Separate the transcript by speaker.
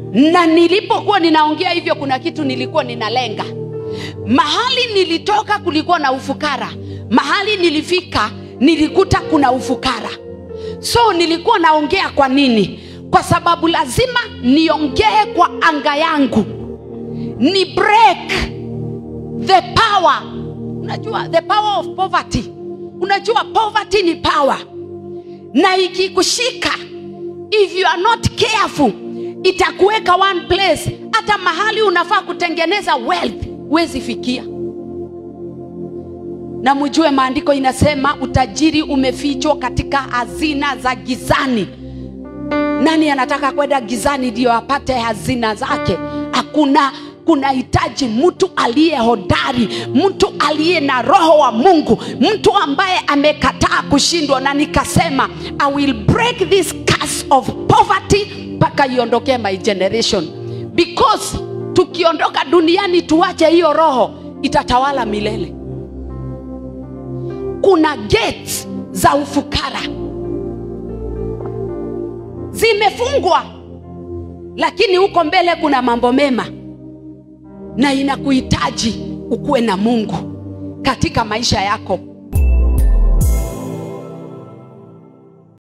Speaker 1: na nilipokuwa ninaongea hivyo kuna kitu nilikuwa ninalenga mahali nilitoka kulikuwa na ufukara mahali nilifika nilikuta kuna ufukara so nilikuwa naongea kwa nini kwa sababu lazima niongee kwa anga yangu ni break the power unajua the power of poverty unajua poverty ni power na ikikushika if you are not careful itakuweka one place hata mahali unafaa kutengeneza wealth huwezi fikia na mjue maandiko inasema utajiri umefichwa katika hazina za gizani nani anataka kwenda gizani ndio apate hazina zake hakuna kunahitaji mtu aliye hodari mtu aliye na roho wa mungu mtu ambaye amekataa kushindwa na nikasema i will break this curse of poverty mpaka iondokee my generation because tukiondoka duniani tuache hiyo roho itatawala milele kuna gates za ufukara zimefungwa lakini huko mbele kuna mambo mema na inakuhitaji ukuwe na mungu katika maisha yako